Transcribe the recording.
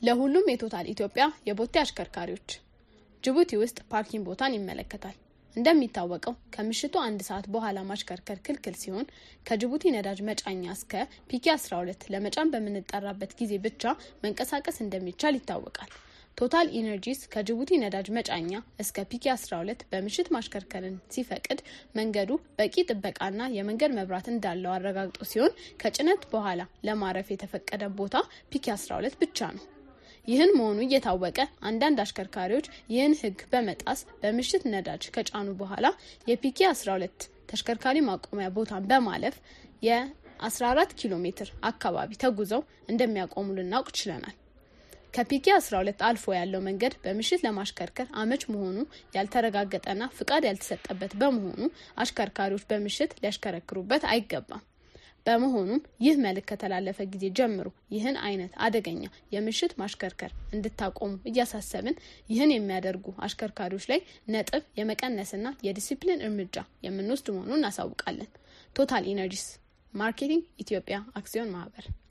ለሁሉም የቶታል ኢትዮጵያ የቦቴ አሽከርካሪዎች ጅቡቲ ውስጥ ፓርኪንግ ቦታን ይመለከታል። እንደሚታወቀው ከምሽቱ አንድ ሰዓት በኋላ ማሽከርከር ክልክል ሲሆን ከጅቡቲ ነዳጅ መጫኛ እስከ ፒኬ 12 ለመጫን በምንጠራበት ጊዜ ብቻ መንቀሳቀስ እንደሚቻል ይታወቃል። ቶታል ኢነርጂስ ከጅቡቲ ነዳጅ መጫኛ እስከ ፒኬ 12 በምሽት ማሽከርከርን ሲፈቅድ መንገዱ በቂ ጥበቃና የመንገድ መብራት እንዳለው አረጋግጦ ሲሆን ከጭነት በኋላ ለማረፍ የተፈቀደ ቦታ ፒኬ 12 ብቻ ነው። ይህን መሆኑ እየታወቀ አንዳንድ አሽከርካሪዎች ይህን ሕግ በመጣስ በምሽት ነዳጅ ከጫኑ በኋላ የፒኬ 12 ተሽከርካሪ ማቆሚያ ቦታን በማለፍ የ14 ኪሎ ሜትር አካባቢ ተጉዘው እንደሚያቆሙ ልናውቅ ችለናል። ከፒኬ 12 አልፎ ያለው መንገድ በምሽት ለማሽከርከር አመች መሆኑ ያልተረጋገጠና ፍቃድ ያልተሰጠበት በመሆኑ አሽከርካሪዎች በምሽት ሊያሽከረክሩበት አይገባም። በመሆኑም ይህ መልእክት ከተላለፈ ጊዜ ጀምሮ ይህን አይነት አደገኛ የምሽት ማሽከርከር እንድታቆሙ እያሳሰብን ይህን የሚያደርጉ አሽከርካሪዎች ላይ ነጥብ የመቀነስና የዲሲፕሊን እርምጃ የምንወስድ መሆኑን እናሳውቃለን። ቶታል ኢነርጂስ ማርኬቲንግ ኢትዮጵያ አክሲዮን ማህበር